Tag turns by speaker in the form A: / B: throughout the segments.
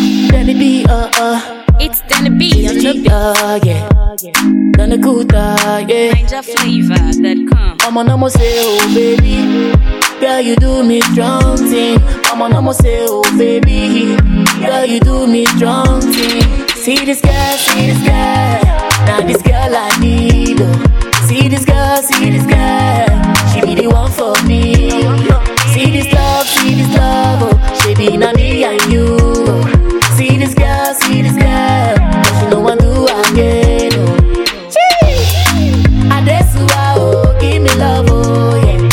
A: Danny B, uh, uh.
B: It's Danny B on the beat.
A: Uh, yeah. Done a good, uh, yeah.
B: NinjaFlavor.com.
A: I'm on almost say, oh baby. Girl, you do me strong thing. I'm on almost say, oh baby. Girl, you do me strong thing. See this girl, see this girl. Now this girl I need. Oh. See this girl, see this girl. She be the one for me. See this love, see this love. Oh. She be na me and you. Oh. See this girl, see this girl. But she no one do again. Oh. Adesuwa, oh, give me love, oh, yeah.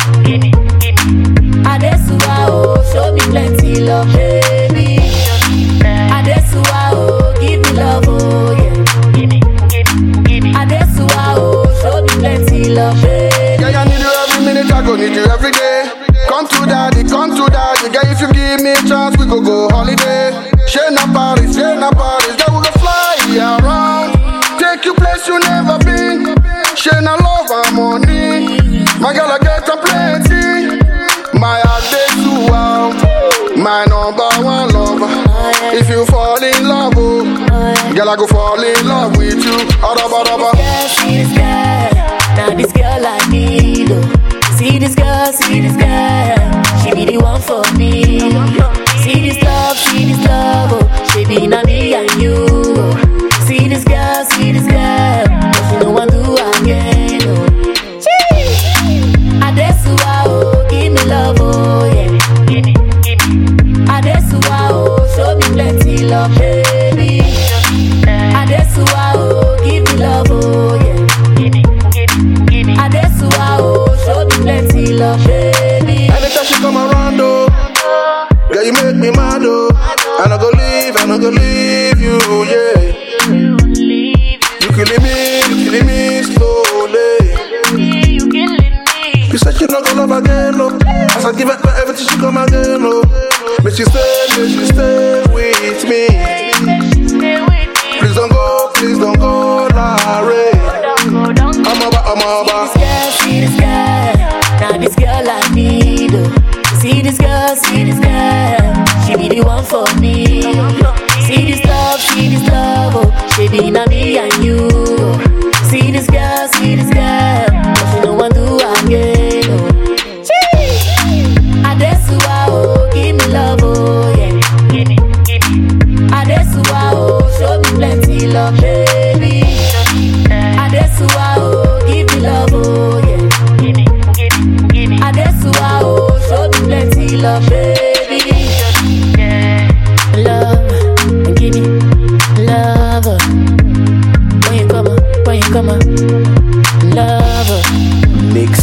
A: Adesuwa, oh, show me plenty love, baby. Adesuwa, oh, give me love, oh, yeah. Adesuwa, oh, show me plenty love, baby.
C: Yeah, I need you every minute, I go need you every day. Come to daddy, come to daddy. Girl, if you give me a chance, we go go holiday. Share na Paris, share na Paris. Girl, we go fly around. Take you place you never been. Share na love and money. My girl, I get a plenty. My Adesua, my number one lover. If you fall in love, oh, girl, I go fall in love with you. Araba, araba.
A: girl, see this girl. Now this girl I need. Oh. See this girl, see this girl. She be the one for me. See this love, see this love. Oh. She be na me and you. Oh. See this girl, see this girl. But she no one do again. Oh. Adesuwa, oh, give me love, oh yeah. Adesuwa, oh, show me plenty love, baby. Adesuwa, oh, give me love, oh yeah. Adesuwa, oh, show me plenty love, baby.
C: Anytime she come around, oh, girl, you make me mad, oh. I no go leave, I no go leave you, yeah. You killing me, you killing me slowly. You said you not gonna love again, no. As I give her everything, she come again, no. May she stay, may she stay with me. Please don't go, please don't go, Larry. I'm over, I'm over.
A: This girl, see this girl. Now this girl I need. Oh. See this girl, see this girl. She be the one for me. See this love, see this love. Oh. She be na me and you. Oh. See this girl, see this girl. But she no one do again. Oh. Adesuwa, oh, give me love, oh yeah. Adesuwa, oh, show me plenty love, baby. Adesuwa, oh, give me love, oh yeah. Adesuwa, oh, show me plenty love, baby. Love, give me love. When you come, when you come, love.
D: Mix